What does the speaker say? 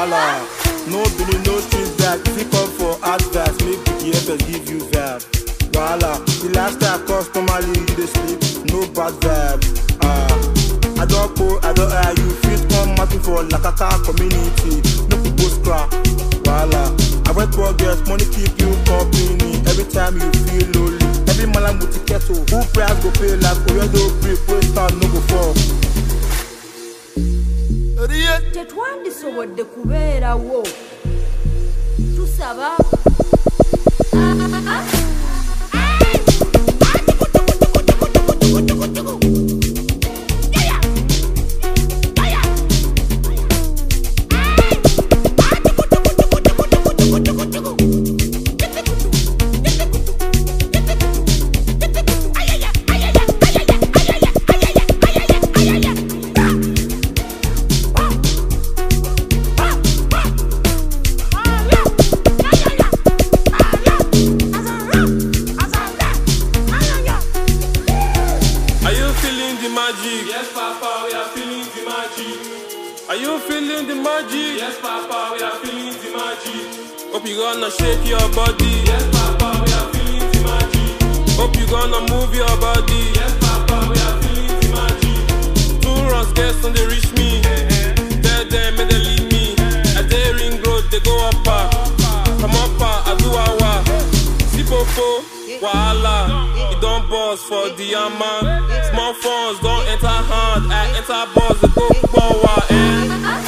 Voila. No Billy, no street that. If you come for advice, make BDFS give you vibe. Voila. The lifestyle customary, you dey sleep, no bad vibe. Ah. I don't go, I don't hire you. Fit come market for Lakaka community. No people scrap. Voila. I went for girls, money keep you company. Every time you feel lonely. Every man with the kettle. Who price go pay like Oyedo brick, waste time no go fall. tetwandisobodde kubeerawo tusaba Are you feeling the magic? Yes, Papa, we are feeling the magic. Are you feeling the magic? Yes, Papa, we are feeling the magic. Hope you gonna shake your body. Yes, Papa, we are feeling the magic. Hope you gonna move your body. Yes, Papa, we are feeling the magic. Two runs, guess on they reach me. Tell them, may they leave me. A day ring road, they go up. ah. Come up, ah, I do awa. Sipopo, wahala. It don't boss for the man. Small phones don't enter hand. I enter boss, they go power. Eh.